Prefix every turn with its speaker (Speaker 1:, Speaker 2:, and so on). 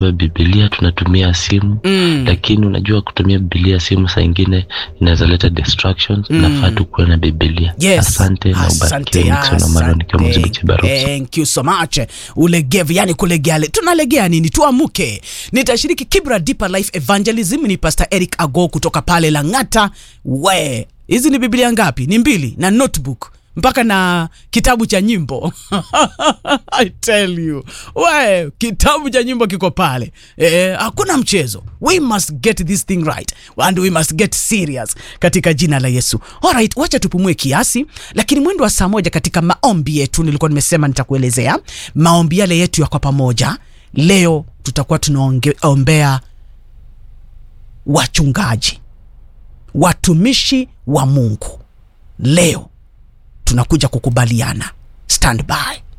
Speaker 1: bibilia tunatumia simu
Speaker 2: Mm.
Speaker 1: lakini unajua kutumia bibilia simu saa ingine inaweza leta distractions
Speaker 2: Mm.
Speaker 1: nafaa tukuwe na bibilia
Speaker 2: Yes.
Speaker 1: asante na ubarikiwe Nixon Omaro nikiwa
Speaker 2: asante.
Speaker 1: mzibichi barusi
Speaker 2: Thank you so much. Ulegevu, yani kulegea. le- Tunalegea nini? Tuamuke. Nitashiriki Kibra Deeper Life Evangelism ni Pastor Eric Ago kutoka pale Lang'ata. We, hizi ni Biblia ngapi? Ni mbili na notebook mpaka na kitabu cha nyimbo I tell you we kitabu cha nyimbo kiko pale eh, hakuna mchezo we must get this thing right and we must get serious katika jina la yesu alright wacha tupumue kiasi lakini mwendo wa saa moja katika maombi yetu nilikuwa nimesema nitakuelezea maombi yale yetu ya kwa pamoja leo tutakuwa tunaombea wachungaji watumishi wa mungu leo tunakuja kukubaliana stand by